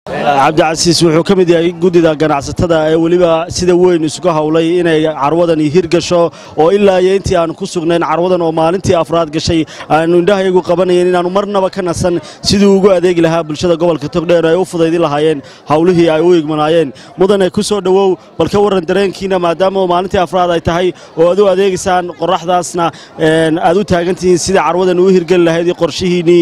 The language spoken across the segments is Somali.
cabdicasiis wuxuu ka mid yahay guddida ganacsatada ee weliba sida weyn isugu howlay inay carwadani hirgasho oo ilaa iyo intii aanu ku sugnayn carwadan oo maalintii afraad gashay aanu indhahayagu qabanayn inaannu marnaba ka nasan siduu ugu adeegi lahaa bulshada gobolka togdheer ay u fudaydin lahaayeen howlihii ay u igmanaayeen mudane ku soo dhowow bal ka warran dareenkiina maadaama oo maalintii afraad ay tahay oo aad u adeegaysaan qorraxdaasna aad u taagantihiin sida carwadan uu hirgeli lahayd iyo qorshihiinnii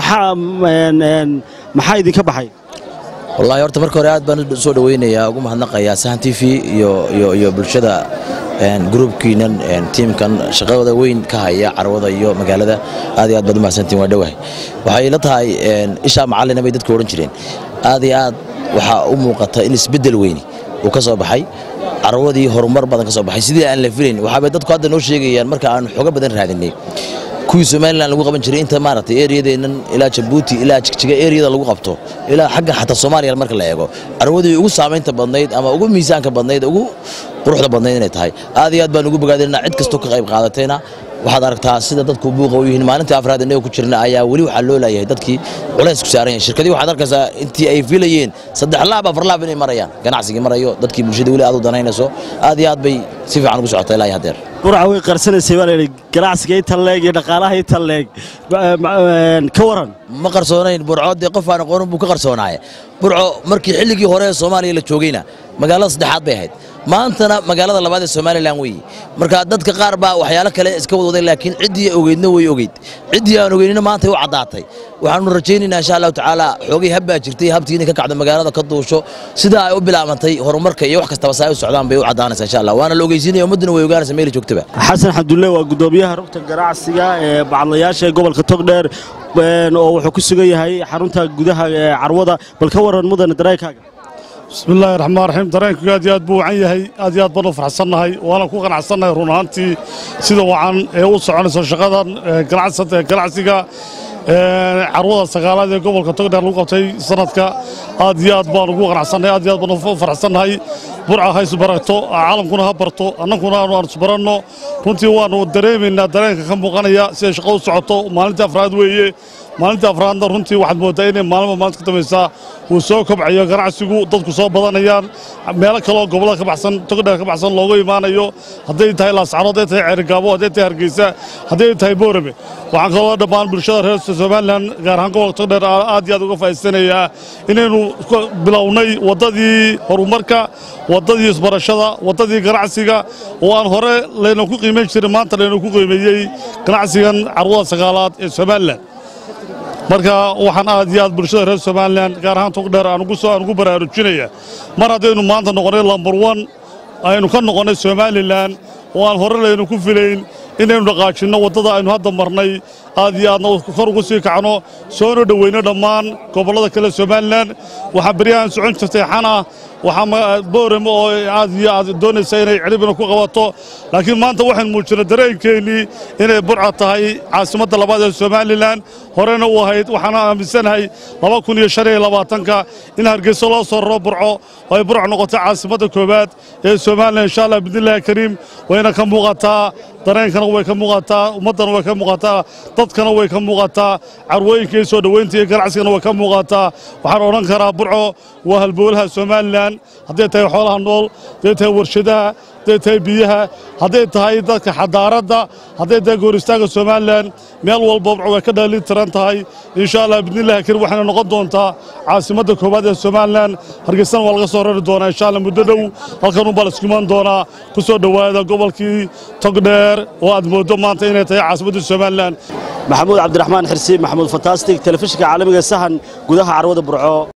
maxaa idinka baxay wallaahi horta marka hore aad baan soo dhawaynayaa ugu mahadnaqayaa sahan t v iyo bulshada gruubkiinan tiimkan shaqadooda weyn ka haya carwada iyo magaalada aad iyo aad baad u mahadsantiin waa dhowahay waxay la tahay ishaa macallina bay dadku odhan jireen aad iyo aad waxaa u muuqata in isbeddel weyni uu ka soo baxay carwadii horumar badan ka soo baxay sidii aan la filayn waxaabay dadku hadda noo sheegayaan marka aanu xogo badan raadinay kuwii somalilan lagu qaban jiray inta maaragtay eriyadeennan ilaa jabuuti ilaa jigjiga eriyada lagu qabto ilaa xagga xataa soomaaliya marka la eego carwadii ugu saamaynta badnayd ama ugu miisaanka badnayd ugu quruxda badnayd inay tahay aad iyo aad baan ugu bogaadinaa cid kastoo ka qayb qaadatayna waxaad aragtaa sida dadku buuqa u yihiin maalintii afraad innaga ku jirna ayaa weli waxaa loo laayahay dadkii culays ku saaran yahay shirkadii waxaad arkaysaa intii ay filayeen saddex laab afar laab inay marayaan ganacsigii marayo dadkii bulshada weli aad u danaynayso aad iyo aad bay si fiican ugu socotay ilaa iyo haddeer burca way qarsanaysay baa layidhi ganacsiga inta leeg iyo dhaqaalaha inta leeg ka waran ma qarsoonayn burco dee qof aan aqoonin buu ka qarsoonaaye burco markii xilligii hore ee soomaaliya la joogayna magaalada saddexaad bay ahayd maantana magaalada labaad ee somalilan weeye marka dadka qaar baa waxyaalo kale iska wadwaday laakiin ciddii ogeydna way ogeyd ciddii aan ogeynina maantay u caddaatay waxaanu rajaynaynaa insha allahu tacaala xoogay habbaa jirtay habtii inay ka kacdo magaalada ka duusho sidaa ay u bilaabantay horumarka iyo wax kastaba saa ay u socdaan bay u caddaanaysaa insha allah waana la ogeysiinaya ummadduna way ogaanaysa meeli joogtaba xasan xabdulle waa guddoomiyaha rugta ganacsiga ee bacadlayaasha ee gobolka togdheer oo wuxuu ku sugan yahay xarunta gudaha ee carwada bal ka waran mudane dareenkaaga bismillaahi raxmaan raxiim dareenku aad iyo aad buu wacan yahay aad iyo aad baan u farxsannahay waana ku qanacsannahay run ahaantii sida wacan ee u soconayso shaqadan ganacsiga carwada sagaalaad ee gobolka togdheer lagu qabtay sanadka aad iyo aad baan ugu qanacsannahay aad iyo aad baan u farxsannahay burca ha isbaragto caalamkuna ha barto annaguna aanu aan isbaranno runtii waannu dareemaynaa dareenka ka muuqanaya siday shaqo u socoto maalintii afraad weeye maalintii afraadna runtii waxaad mooddaa inay maalma maalinta ka dambaysaa uu soo kobcayo ganacsigu dadku soo badanayaan meelo kaleoo gobollada ka baxsan togdheer ka baxsan loogu imaanayo hadday tahay laascaro hadday tahay ceerigaabo hadday tahay hargeysa hadday tahay boorame waxaan kaloo dhammaan bulshada reer somalilan gaar ahaan gobolka togdheer aad iyo aad uga faa'iidsanayaa inaynu bilownay waddadii horumarka waddadii isbarashada waddadii ganacsiga oo aan hore layna ku qiimayn jirin maanta layna ku qiimeeyey ganacsigan carwada sagaalaad ee somalilan marka waxaan aad iyo aad bulshada reer somalilan gaar ahaan togdheer aan ugu baraarujinaya mar haddaynu maanta noqonnay lambar wan aynu ka noqonnay somalilan oo aan hore laynu ku filayn inaynu dhaqaajinno waddada aynu hadda marnay aad iyo aadna kor ugu sii kacno soona dhoweyno dhammaan gobollada kale somalilan waxaa beryahan socon jirtay xana waxaa boorame oo aad iyo aad doonaysa inay ciribina ku qabato laakiin maanta waxaan muujinay dareenkeennii inay burca tahay caasimadda labaad ee somalilan horena u ahayd waxaana aaminsanahay laba kun iyo shan iyo labaatanka in hargeyso loo soo raro burco oo ay burca noqotay caasimadda koowaad ee somalilan insha allah bidnillahi kariim wayna ka muuqataa dareenkana way ka muuqataa ummaddana way ka muuqataa dadkana way ka muuqataa carwooyinka iyo soo dhoweynta iyo ganacsigana way ka muuqataa waxaan odhan karaa burco waa halbowlaha somalilan hadday tahay xoolaha nool hadday tahay warshadaha hadday tahay biyaha hadday tahay dadka xadaaradda hadday tahay gooristaanka somalilan meel walba burco way ka dhalin tiran tahay insha allah bidnillahi karim waxayna noqon doontaa caasimadda koowaad ee somalilan hargeysana waa laga soo rari doonaa insha allah muddo dhow halkan unbaa laisku iman doonaa ku soo dhowaada gobolkii togdheer oo aad mooddo maanta inay tahay caasimadda somalilan maxamuud cabdiraxmaan xirsi maxamuud fantastic telefishinka caalamiga sahan gudaha carwada burco